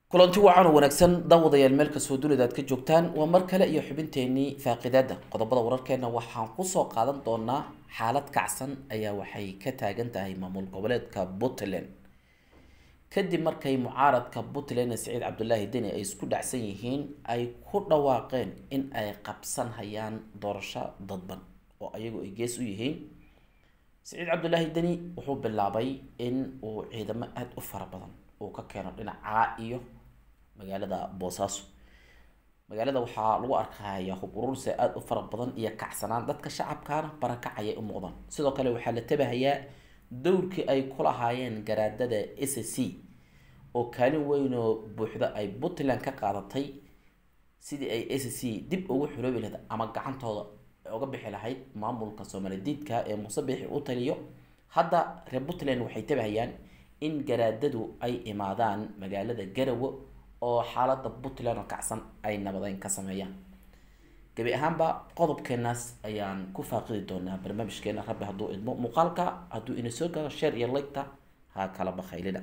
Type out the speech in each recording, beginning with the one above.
kulanti wacan oo wanaagsan daawadayaal meel kastoo dunida aad ka joogtaan waa mar kale iyo xubinteenii faaqidaada qodobada wararkeena waxaan kusoo qaadan doonaa xaalad kacsan ayaa waxay ka taagan tahay maamul goboleedka puntland kadib markay mucaaradka puntland ee siciid cabdulaahi deni ay isku dhacsan yihiin ay ku dhawaaqeen in ay qabsan hayaan doorasho dadban oo ayagu ay gees u yihiin siciid cabdulaahi deni wuxuu bilaabay in uu ciidamo aada u fara badan uu ka keeno dhinacaa iyo magaalada boosaaso magaalada waxaa lagu arkaya hub urursi aada u fara badan iyo kacsanaan dadka shacabkaana barakacayay u muuqdaan sidoo kale waxaa la tabahayaa dowrkii ay ku lahaayeen garaadada s c oo kaalin weyn oo buuxda ay puntland ka qaadatay sidii ay s c dib ugu xuloobi lahayd ama gacantooda uga bixi lahayd maamulka soomalidiidka ee muuse biixi u taliyo hadda reer puntland waxay tabahayaan in garaadadu ay imaadaan magaalada garawe oo xaalada puntland oo kacsan ay nabadeyn ka sameeyaan gebi ahaanba qodobkeenaas ayaan ku faaqidi doonaa barnaamijkeena rabbi hadduu idmo muuqaalka hadduu ina soo gaaro sheer iyo legta ha kala bakhaylina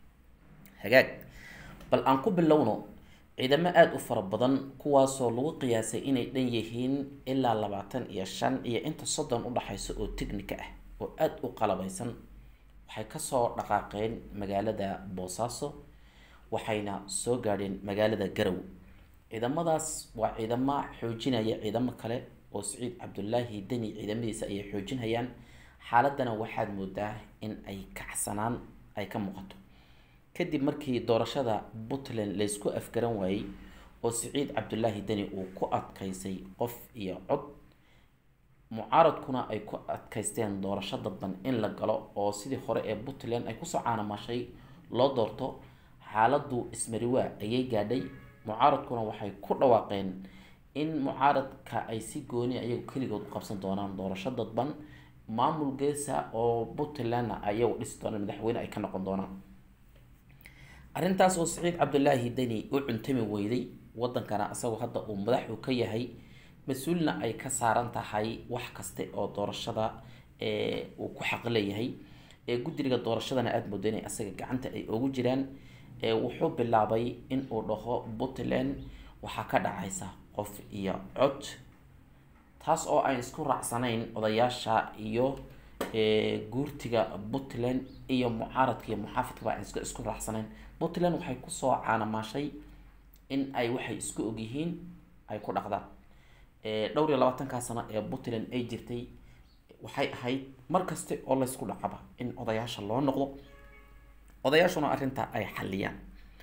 hagaag bal aan ku bilowno ciidamo aada u fara badan kuwaasoo lagu qiyaasay inay dhan yihiin ilaa labaatan iyo shan iyo inta soddon udhaxaysa oo technica ah oo aada u qalabaysan waxay kasoo dhaqaaqeen magaalada boosaaso waxayna soo gaadheen magaalada garow ciidamadaas waa ciidamo xoojinaya ciidamo kale oo siciid cabdulaahi deni ciidamadiisa ayay xoojinayaan xaaladana waxaad moodaa in ay kacsanaan ay ka muuqato kadib markii doorashada puntland laysku afgaran waayey oo siciid cabdulaahi deni uu ku adkaysay qof iyo cod mucaaradkuna ay ku adkaysteen doorasho dadban in la galo oo sidii hore ee puntland ay kusoo caanamashay loo doorto xaaladu ismariwaa ayay gaadhay mucaaradkuna waxay ku dhawaaqeen in mucaaradka ay si gooni ayagu keligood u qabsan doonaan doorasho dadban maamul geesa oo puntlandna ayagu dhisi doonaan madaxweyne ay ka noqon doonaan arrintaas oo siciid cabdulaahi deni u cuntami weyday wadankana isagoo hadda uu madaxu ka yahay mas-uulna ay ka saaran tahay wax kaste oo doorashada uu ku xaq leeyahay guddiga doorashadana aada mooda inay asaga gacanta ay ugu jiraan wuxuu bilaabay in uu dhaho puntland waxaa ka dhacaysa qof iyo cod taas oo aan isku raacsanayn odayaasha iyo guurtiga puntland iyo mucaaradka iyo muxaafidkaba aan iska isku raacsanayn puntland waxay kusoo caanamaashay in ay waxay isku ogyihiin ay ku dhaqdaan dhowr iyo labaatankaa sano ee puntland ay jirtay waxay ahayd mar kaste oo laysku dhacaba in odayaasha loo noqdo odayaashuna arrintaa ay xaliyaan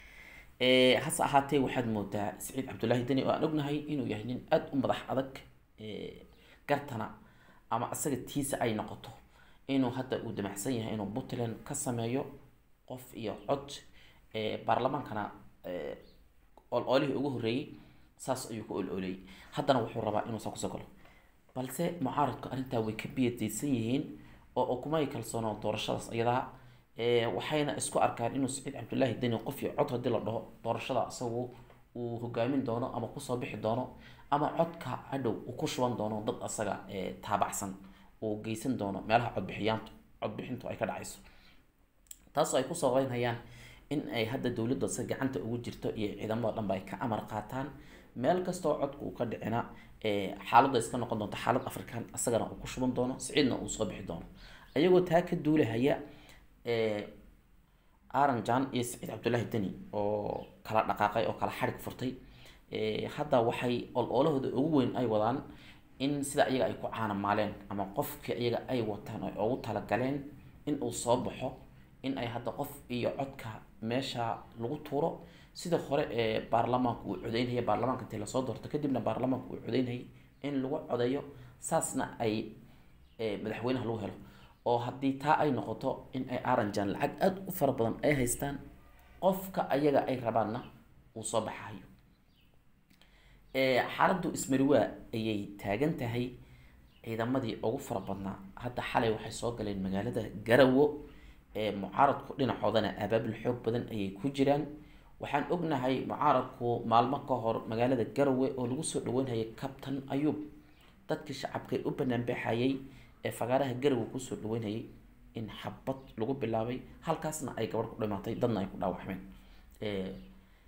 hase ahaatee waxaad moodaa siciid cabdulaahi deni oo aan ognahay inuu yahay nin aada u madax adag gartana ama isaga tiisa ay noqoto inuu hadda uu damacsan yahay inuu puntland ka sameeyo qof iyo cod baarlamaankana ol-oolihii ugu horreeyey saas ayuu ku ol-ooleeyey haddana wuxuu rabaa inuu saa kusoo galo balse mucaaradku arrintaa way ka biyadaysan yihiin oo kumay kalsoono doorashadaas iyadaa waxayna isku arkaan inuu siciid cabdulaahi deni qof iyo cod haddii la dhaho doorashada isagu uu hogaamin doono ama kusoo bixi doono ama codka hadhow uu ku shuban doono dad asaga taabacsan uu geysan doono meelaha codbixiyaantu codbixintu ay ka dhacayso taasoo ay ku sababeynayaan in ay hadda dowladda se gacanta ugu jirto iyo ciidamada dhanba ay ka amar qaataan meel kastoo codka uu ka dhicina xaaladda iska noqon doonto xaalad african isagana uu ku shuban doono siciidna uu soo bixi doono ayagoo taa ka duulahaya aranjan iyo siciid cabdulaahi deni oo kala dhaqaaqay oo kala xarig furtay hadda waxay ol-oolahooda ugu weyn ay wadaan in sida iyaga ay ku caanamaaleen ama qofkii iyaga ay wataan ay ugu talagaleen in uu soo baxo in ay hadda qof iyo codka meesha lagu tuuro sida hore ee baarlamaanku uu codeynaya baarlamaanka intii lasoo doorto kadibna baarlamaanku uu codeynayay in lagu codeeyo saasna ay madaxweynaha lagu helo oo haddii taa ay noqoto in ay aranjan lacag aada u fara badan ay haystaan qofka ayaga ay rabaanna uu soo baxayo xaaladdu ismariwaa ayay taagan tahay ciidamadii ugu fara badnaa hadda xalay waxay soo galeen magaalada garawo mucaaradku dhinacoodana abaabul xoog badan ayay ku jiraan waxaan ognahay mucaaradku maalmo ka hor magaalada garawe oo lagu soo dhaweynayay kabtan ayuub dadkii shacabka u banaanbaxayay ee fagaaraha garawe kusoo dhaweynayay in xabad lagu bilaabay halkaasna ay gabadh ku dhimatay dadna ay ku dhaawacmeen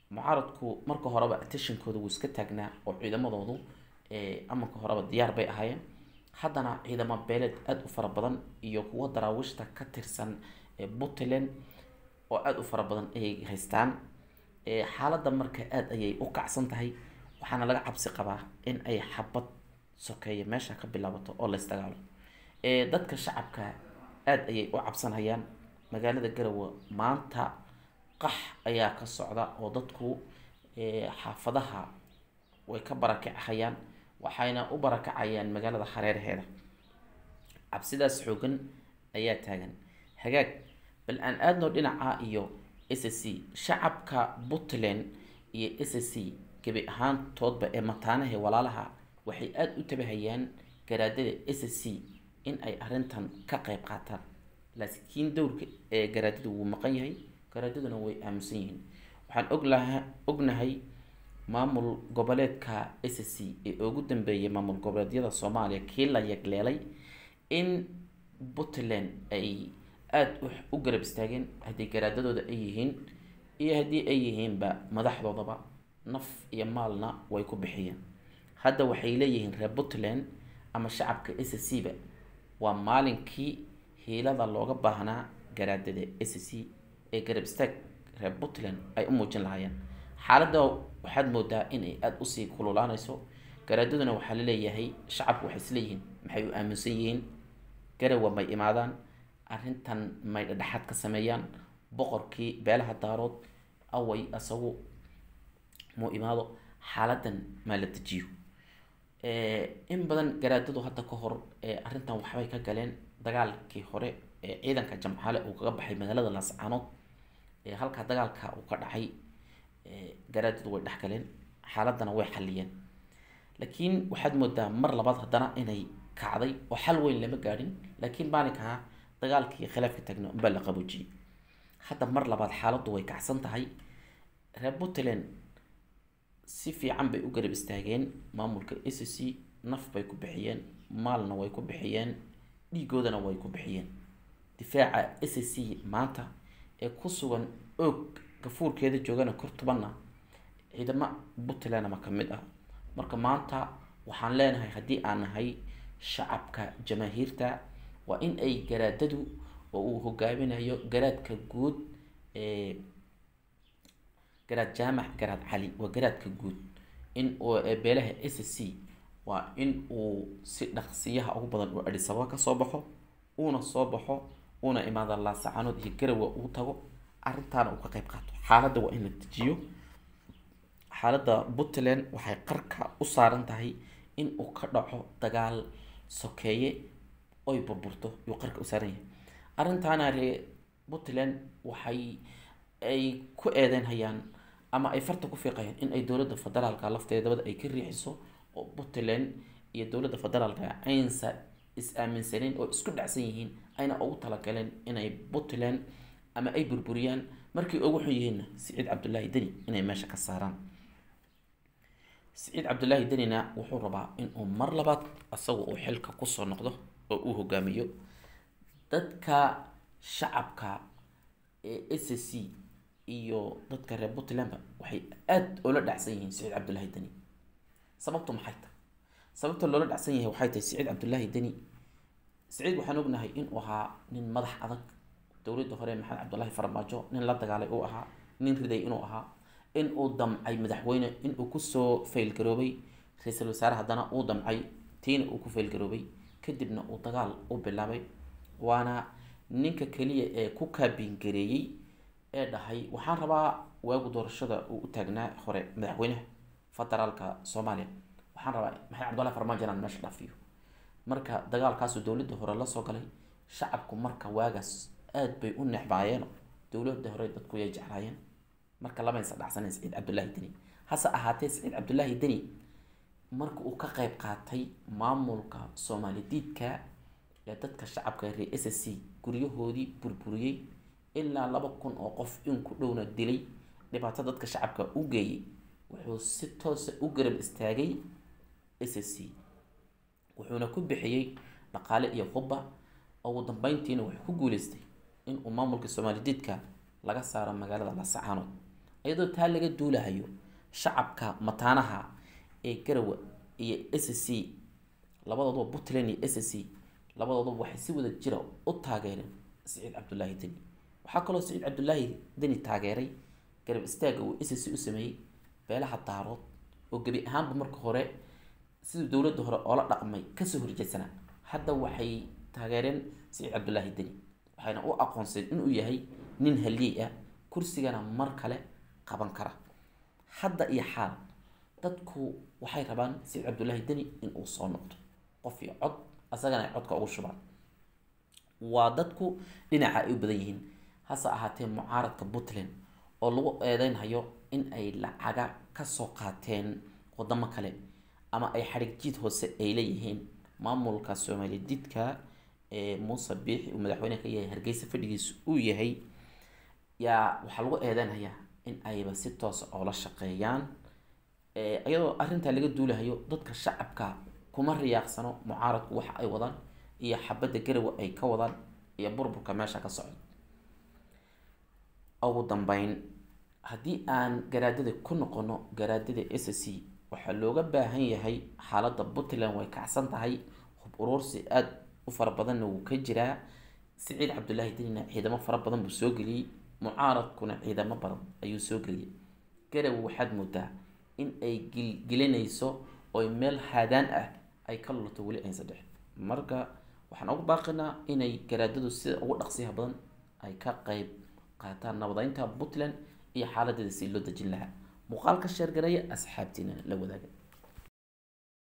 mucaaradku marka horeba attentionkooda wuu iska taagnaa oo ciidamadoodu amanka horeba diyaar bay ahaayeen haddana ciidamo beeleed aada u fara badan iyo kuwo daraawiishta ka tirsan puntland oo aada u fara badan ayay haystaan xaaladda marka aada ayay u kacsan tahay waxaana laga cabsi qabaa in ay xabad sokeeya meesha ka bilaabato oo laysdagaalo dadka shacabka aada ayay u cabsanhayaan magaalada garowe maanta qax ayaa ka socda oo dadku xaafadaha way ka barakacahayaan waxayna u barakacayaan magaalada hareeraheeda cabsidaas xoogan ayaa taagan hagaag bal aan aadno dhinaca iyo s c shacabka puntland iyo s c gebi ahaantoodba ee mataanaha walaalaha waxay aada u tabahayaan garaadada s c in ay arrintan ka qeyb qaataan laakiin dowrka ee garaadada wuu maqan yahay garaadaduna way aaminsan yihiin waxaan oglaha ognahay maamul goboleedka s c ee ugu dambeeyay maamul goboleedyada soomaaliya kii la yagleelay in puntland ay aada u garab istaageen haddii garaadadooda ay yihiin iyo haddii ay yihiinba madaxdoodaba naf iyo maalna way ku bixiyeen hadda waxay leeyihiin reer puntland ama shacabka s c ba waa maalinkii hiilada looga baahnaa garaadada s c ee garab istaag reer puntland ay u muujin lahaayeen xaaladda waxaad moodaa inay aada usii kululaanayso garaadaduna waxaa la leeyahay shacabku waxay isleeyihiin maxay u aaminsan yihiin garawa may imaadaan arrintan may dhadhexaad ka sameeyaan boqorkii beelaha daarood away isagu muu imaado xaaladan maa la dejiyo in badan garaadadu hadda ka hor arrintan waxbay ka galeen dagaalkii hore ee ciidanka jamcaale uu kaga baxay magaalada laascaanood halkaa dagaalka uu ka dhacay garaadadu way dhexgaleen xaaladana way xaliyeen laakiin waxaad moodaa mar labaad haddana inay kacday oo xal weyn lama gaadhin laakiin maalinkaa dagaalkii khilaafka taagna unbaa la qaboojiyey hadda mar labaad xaaladdu way kacsan tahay reer puntland si fiican bay u garab istaageen maamulka s c naf bay ku bixiyeen maalna way ku bixiyeen dhiigoodana way ku bixiyeen difaaca s c maanta ee ku sugan oog gafuurkeeda joogana kor tubanna ciidamo puntlandama ka mid ah marka maanta waxaan leenahay haddii aan nahay shacabka jamaahiirta waa in ay garaadadu oo uu hogaaminayo garaadka guud ee garaad jaamac garaad cali waa garaadka guud in beelaha s c waa in uu si dhaqsiyaha ugu badan uu adhisaba kasoo baxo uuna soo baxo uuna imaada laasacanood iyo garawa uu tago arrintaana uu ka qeyb qaato xaaladda waa in la dejiyo xaaladda puntland waxay qarka u saaran tahay in uu ka dhaco dagaal sokeeye oy burburto yuu qarka u saaran yahay arrintaana ree puntland waxay ay ku eedeyn hayaan ama ay farta ku fiiqayaan in ay dowladda federaalka lafteedabada ay ka riixiso oo puntland iyo dowladda federaalka aynsa is aaminsaneyn oo isku dhacsan yihiin ayna ugu talagaleen inay puntland ama ay burburiyaan markii ugu xun yihiinna siciid cabdullaahi deni inay meesha ka saaraan siciid cabdullaahi denina wuxuu rabaa inuu mar labaad isaga uu xilka kusoo noqdo oo uu hogaamiyo dadka shacabka ee s c iyo dadka reer puntlandba waxay aada oola dhacsan yihiin siciid cabdullaahi deni sababtu maxay tahay sababta loola dhacsan yahay waxay tahay siciid cabdullaahi deni siciid waxaan ognahay inuu ahaa nin madax adag dowladda hore maxamed cabdullaahi farmaajo nin la dagaalay uu ahaa nin riday inuu ahaa in uu damcay madaxweyne inuu kusoo faylgaroobay ra-iisul wasaare haddana uu damcay tiina uu ku faylgaroobay kadibna uu dagaal u bilaabay waana ninka keliya ee ku kaabingareeyey ee dhahay waxaan rabaa waagu doorashada uu u taagnaa hore madaxweynaha federaalka soomaaliya waxaan rabaa maxamed cabdullahi farmaajo inaan meesha dhaafiyo marka dagaalkaasuu dowladda hore lasoo galay shacabku marka waagaas aada bay u necbaayeen dowladda hore dadku yay jeclaayeen marka lamaysa dhacsaneyn saciid cabdullaahi deni hase ahaatee saciid cabdullaahi deni marka uu ka qeyb qaatay maamulka soomaali diidka ee dadka shacabka reer s c guryahoodii burburiyey ilaa laba kun oo qof in ku dhowna dilay dhibaato dadka shacabka u geeyay wuxuu si toosa u garab istaagay s c wuxuuna ku bixiyey dhaqaale iyo hubba ugu dambeyntiina wuxuu ku guuleystay inuu maamulka soomaali diidka laga saaro magaalada lasacaanood iyadoo taa laga duulahayo shacabka mataanaha ee garawa iyo s c labadooduba puntland iyo s c labadooduba waxay si wada jira u taageereen siciid cabdulaahi deni waxaa kaloo siciid cabdulaahi deni taageeray garab istaaga uu s c u sameeyey beelaha daarood oo gebi ahaanba marka hore siduu dowladda hore oola dhaqmay kasoo horjeedsanaa hadda waxay taageereen siciid cabdulaahi deni waxayna u aqoonseen inuu yahay nin haliyey ah kursigana mar kale qaban kara hadda iyo xaal dadku waxay rabaan siciid cabdulaahi deni inuu soo noqdo qof iyo cod asagana ay codka ugu shubaan waa dadku dhinaca ay u badan yihiin hase ahaatee mucaaradka puntland oo lagu eedeynhayo in ay lacaga kasoo qaateen wadamo kale ama ay xadhig jiid hoose ay leeyihiin maamulka soomaaliya didka ee muuse biixi uu madaxweyne ka yahay hargeysa fadhigiisa uu yahay yaa waxaa lagu eedeynhayaa in ayba si toosa oola shaqeeyaan iyadoo arrintaa laga duulahayo dadka shacabka kuma riyaaqsano mucaaradku waxa ay wadaan iyo xabadda garawa ay ka wadaan iyo burburka meesha ka socda ugu dambeyn haddii aan garaadada ku noqono garaadada s c waxaa looga baahan yahay xaaladda puntland way kacsan tahay hub uruursi aada u fara badanna wuu ka jiraa siciid cabdulaahi denina ciidamo fara badan buu soo geliyey mucaaradkuna ciidamo badan ayuu soo geliyey garawa waxaad moodaa in ay gilgelinayso oy meel haadaan ah ay ka lulato weli aysan dhexin marka waxaan ugu baaqinaa inay garaadadu sida ugu dhaqsiyaha badan ay ka qeyb qaataan nabadeynta puntland iyo xaaladeeda si loo dejin lahaa muuqaalka sheergareeya asxaabtiina la wadaaga